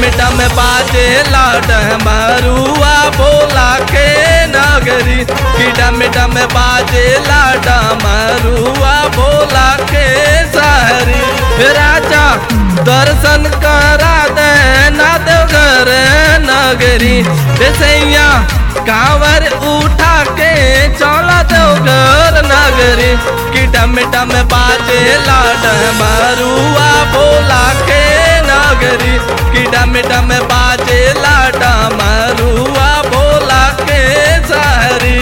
डम बाजे लाड मरुआ बोला के नगरी कि डम डम बाजे लाड मरुआ बोला के सहरी राजा दर्शन करा दे ना देवघर नगरी सैया कांवर उठा के चला देवघर नगरी कि डम डम बाजे लाड मरुआ बोला के नगरी कि डम डम बाजे लाड मरुआ बोला के सहरी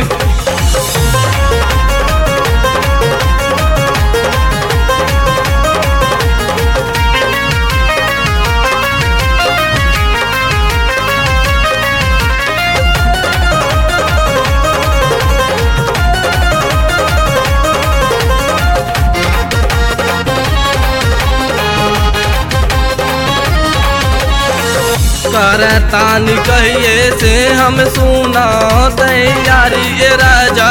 करतानी कहिए से हम सुना तैयारी ए राजा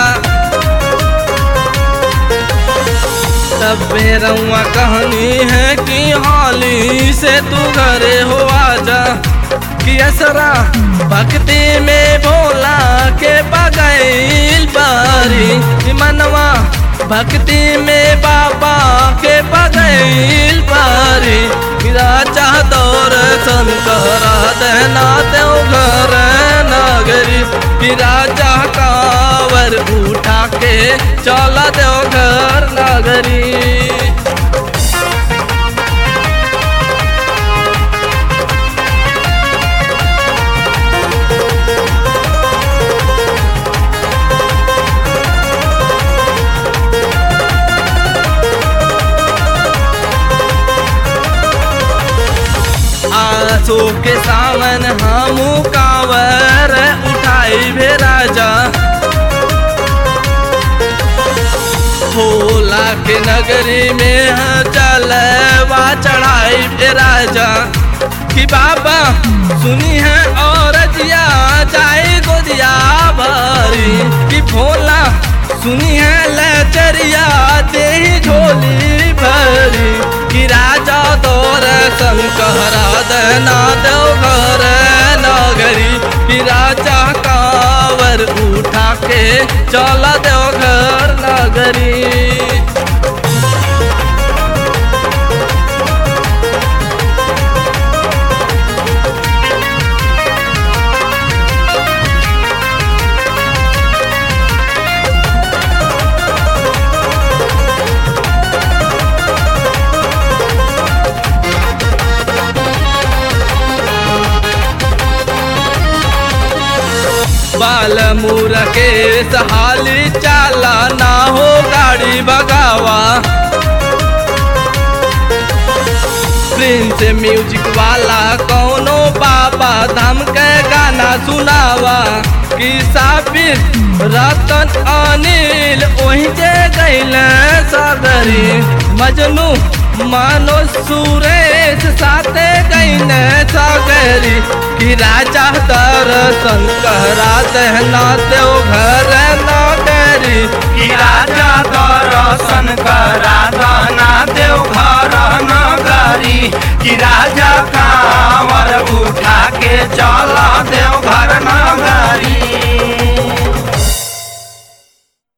तब रउआ कहानी है कि हाली से तू घरे हो आजा कि असरा भक्ति में भोला के बगैल बारी कि मनवा भक्ति में बाबा के बगैल बारी राजा दर्शन करा देना देव घर नगरी कि राजा कावर उठा के चला देव घर नगरी आंसू के सावन हम कांवर उठाई भे राजा भोला के नगरी में चलवा चढ़ाई भे राजा कि बाबा सुनी है और जिया जाए गोदिया भरी कि भोला सुनी है लचरिया दे झोली भरी कि राजा दर्शन कहरा देना देव घर नगरी कि राजा कावर उठा के चला देव घर नगरी बाल मुर के सहाली चाला ना हो गाड़ी भगावा प्रिंस म्यूजिक वाला कौनो बाबा धाम के गाना सुनावा कि साबिर रतन अनिल वही जे गैल सगरी मजनू मानो सुरेश साथे गैन सगरी कि राजा दर्शन करा देना देव घर नगरी कि राजा दर्शन करा दना देव घर नगरी कि राजा कांवर उठा के चल देव घर नगरी